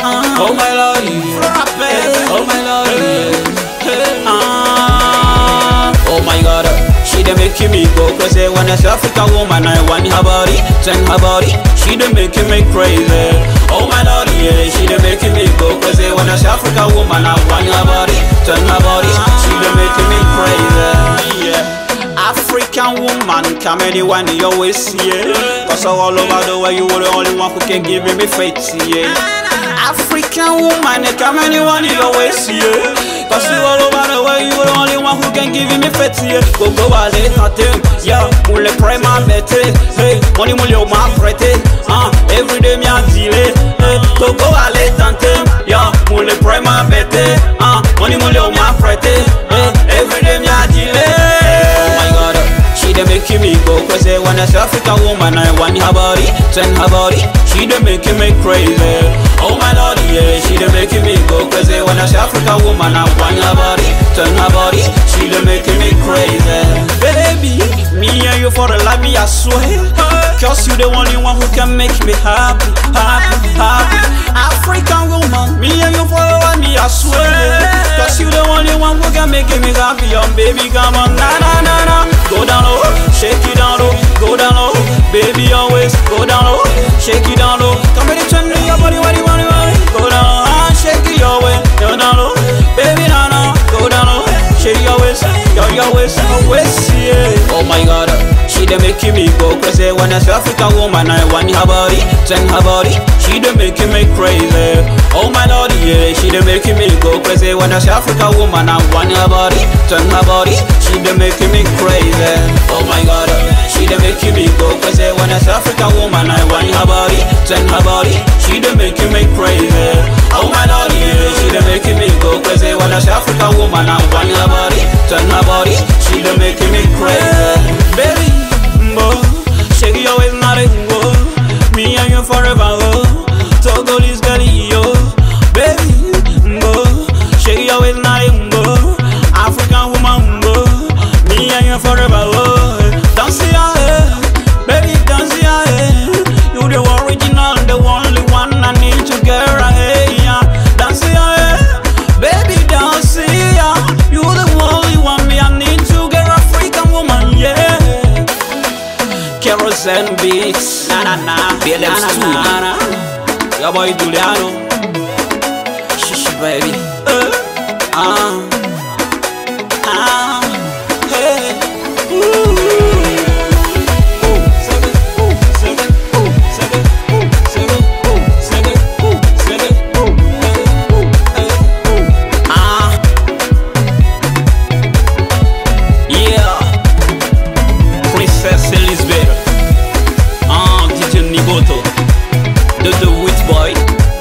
Oh my lordy, oh my lordy, ah, oh my god. She dey make me go crazy when I see African woman I want her body, turn her body. She dey make me crazy. Oh my lordy, yeah, she dey make me go crazy when I see African woman I want her body, turn her body. She dey make me crazy. Yeah. African woman, come anyone in your waist, yeah. Cause all over the world, you were the only one who can give me faith, yeah. African woman, come anyone in your waist, yeah. Cause you all over the world, you were the only one who can give me faith, yeah. Go go aller tenter, yeah. Pour les prêts m'a bête, hey. Money money au m'a prêté, ah. Every day m'a dealé, hey. Go go aller tenter, yeah. Pour les prêts m'a bête, ah. Money money au m'a prêté, hey. Every day m'a dealé. Oh my god, she dey make me go crazy when I see African woman I want her body, turn her body. She dey make me crazy. Oh my lord, yeah, she dey make me go crazy when I see African woman I want her body, turn her body. She dey make me crazy. Baby, me and you for the life, me I swear. Cause you the only one who can make me happy, happy, happy. African woman, me and you for the life, me I swear. Cause you the only one who can make me happy, um, baby, come on, na na na na. Go down low, shake it down low, go down low, baby always go down low, shake it down low. Come ready, turn me your body, body, body, body. Go down low, ah, shake it your way, go down low, baby, na na, go down low, shake your waist, your your waist, your waist, yeah. Oh my God, she dey make me go crazy when I see African woman, I want her body, turn her body, she dey make me crazy. Oh my Lord, yeah, she dey make me go crazy when I see African woman, I want her body, turn her body, she dey make me crazy. Oh my God, she dey make me go crazy when I see African woman, I want her body, turn her body, she dey make me crazy. Oh my Lord, yeah, she dey make me go crazy when I see African woman, I want her body, turn her body, she dey make me crazy. Baby, mbo, shake your waist, not a mbo. Me and you forever, oh. Togolese girl, yo. Baby, mbo, shake your waist, not a mbo. African woman, mbo. Me and you forever, oh. Dance your head, baby, dance your head. You the original, the only one I need to get right, yeah. Dance your head, baby, dance yeah. You the only one me I need to get African woman, yeah. Kerosene beats, na na na, BLM na, Stu. na, na. Your boy Juliano, shishi baby, uh, ah, ah, hey, ooh. Ooh, sing it, ooh, sing it, ooh, sing it, ooh, sing it, ooh, sing it, ooh, sing it, ooh, hey, ooh, hey, ooh. Ah, yeah. Princess Elizabeth, ah, DJ Niboto, the the witch boy.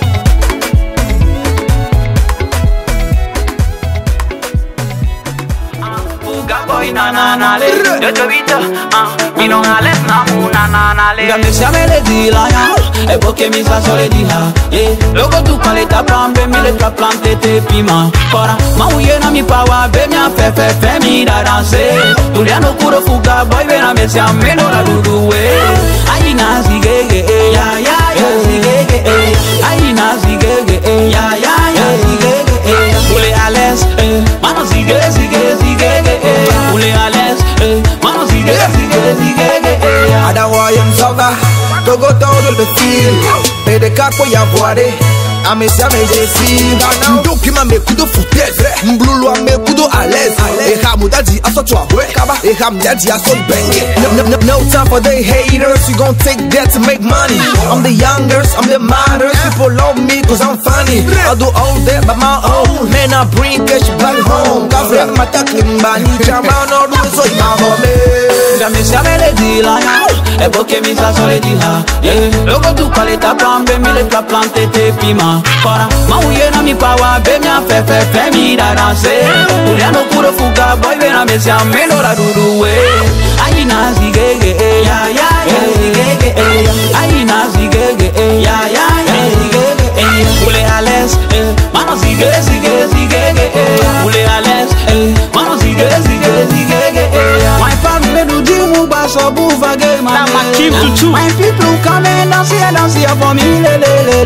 Fuga boy na na na le, yo te vito, ah, mi non ales na una na na le. Gambe sia me le di la ya, e poche mi sa sole di ha, yeah. Logo tu quale ta plambe mi le tra plante te pima. Kora, ma uye na mi pawa, be mi a fe fe fe mi da danse. Tuliano kuro fuga boy, be na me sia me no la dudu we. Ai na zigege, eh, ya ya ya zigege, eh. Ai na zigege, eh, ya ya ya zigege, eh. Ule ales, eh, mano zige zige zigege, eh. Ule ales, eh, mano zige zige zigege, eh. adawaye msoga togo todo lbefil bedekako ya voare amesi amejesi ndokima mekudo futetre mblulu amekudo ales ehamudadi asotu ahwe ehamdadi asot benge no, no, no time for the haters you gon' take that to make money i'm the youngest i'm the modern people love me cause i'm funny i do all that by my own man i bring cash back home kafre mataklimbani chama no do so imamome Gambe sia me le di la ya, e poche mi sa sole di ha, yeah. Logo tu quale ta plambe mi le tra plante te pima. Kora, ma uye na mi pawa, be mi a fe fe fe mi da danse. Tuliano kuro fuga boy, be na me sia me no la dudu we. Ai na zigege, eh, ya ya ya zigege, eh. Ai na zigege, eh, ya ya ya zigege, eh. Ule ales, eh, mano zige zige zigege, eh. Ule ales, eh, mano zige zige zigege, eh. My family do jimu baso buva game Now my keep to two. My people come and dance here, dance here for me, le le le le.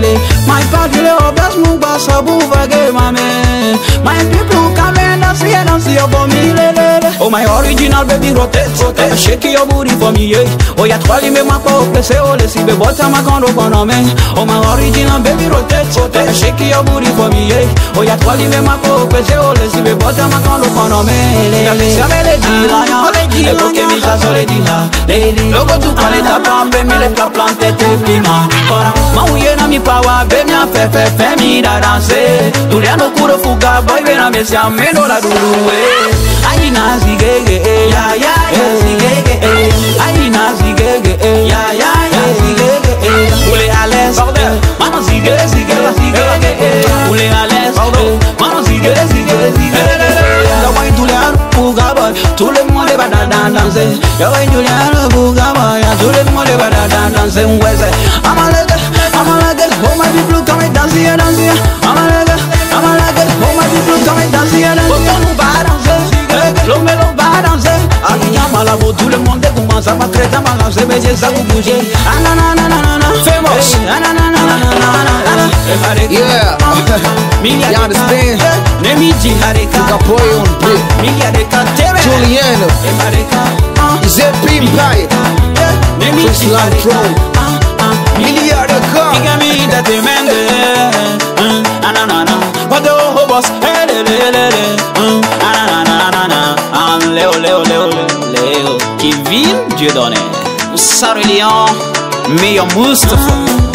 My party le obes mu basa bu vage mame My people come and dance and dance here for me le le le Oh my original baby rotate rotate Shake your booty for me yeah Oh ya twali me ma po plese oh le si be bota ma kondo kono me Oh my original baby rotate rotate Shake your booty for me yeah Oh ya twali me ma po plese oh le si be bota ma kondo kono me le le Siame le di la ya E poche mi sa sole di la Lady Logo tu quale ta pambe mi le pla plante te prima Ora ma uye na mi pawa be mi a fe fe fe mi da danse Tu le ano kuro fuga boy be na me si a me no la dulu eh Ai na zigege eh ya ya ya zigege eh Ai na zigege eh ya ya ya zigege eh Ule ales eh Mama zige zige zigege eh Ule ales eh Mama zige zige zigege eh La wine tu le ano fuga boy Tout le monde va dans dans danser Yo wine tu le ano fuga boy Tout le monde va dans dans danser Mwese I'm a leg I'm a leg Oh my people come and dance here dance here I'm a leg I'm a leg Oh my people come and dance here dance here L'homme va danser L'homme l'homme va danser Aquí llama la voz Tout le monde commence à battre ta main Se baiser ça vous bouger Ah na na na na na na Famous Ah na na na na na na na Yeah. You understand? Nemiji hareka Kapoy on beat. Mili hareka tebe Juliano, Emareka ZP Empire, Chris Lantro, Miliarda Car. Diga mi da te mende Ananana Wado hobos Helelelele Ananana Leo Leo Leo Leo Kevin Dieudonné Sarilian Meilleur Mustafa